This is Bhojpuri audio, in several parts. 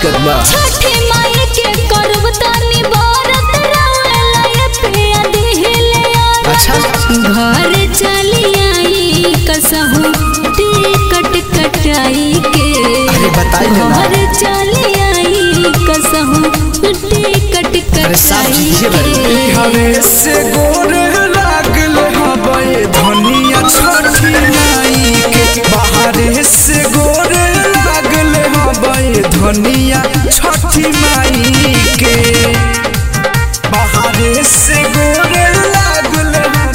दिक्कत बा छठी माई के करब तानी बरत रउला ये पिया दिहिले यार अच्छा घर चली आई कसहू टिकट कटाई के अरे बताई ना। घर चली आई कसहू टिकट अरे साफ कटाई दीजिए बड़ी। के हवे से गोर लागल हवे धनिया छठी माई के बाहरे से गोर लागल हवे धनिया छठी माई के बाहरे से गोर लागल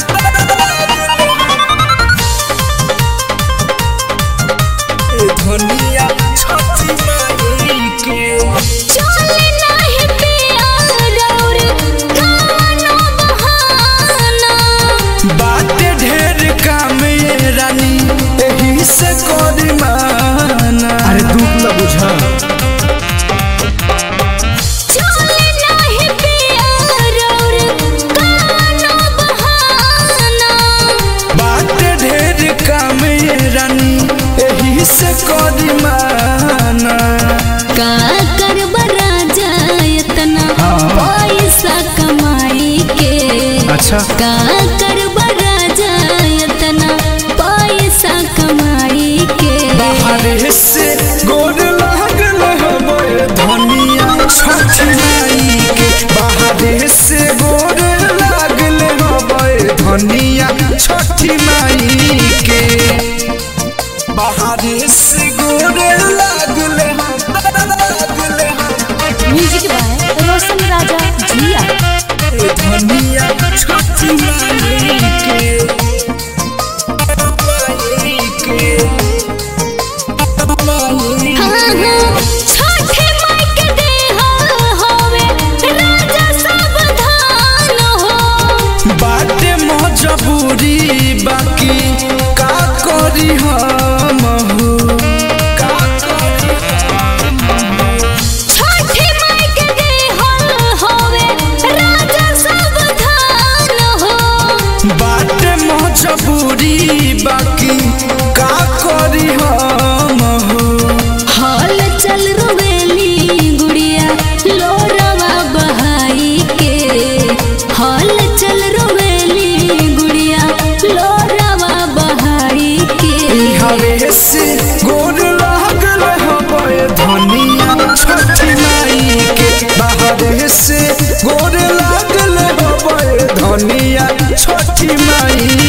धनिया छठी माई के चले नाही पिया रौर कवनो बहाना बात ढेर काम ये रानी एही से करी माना अरे दुख तो बुझा चले नाही पिया रौर कवनो बहाना बात ढेर काम ये रानी एही से करी माना का करब राजा इतना पैसा कमाई के अच्छा का करब राजा इतना पैसा कमाई के बाहरे से गोर लागल हवे धनिया छठी माई के बाहरे से गोर लागल हवे धनिया छठी माई के बाहरे से गोर लागल लागल म्यूजिक बाय रोशन राजा जिया धनिया छठी माई के माई के माई हाँ हाँ छठे माई के देहा होवे राजा सावधान हो बाटे मजबूरी बाकी का करी हम हो का करी छठे माई के देहा होवे राजा सावधान हो बाटे मजबूरी बाकी का करी हम हो हाल चल रोवेली गुड़िया लोरवा बहाई के हाल चल रोवेली गुड़िया लोरवा बहाई के हवे से गोर लागल हवे धनिया छठी माई के बाहरे से गोर लागल हवे धनिया छठी माई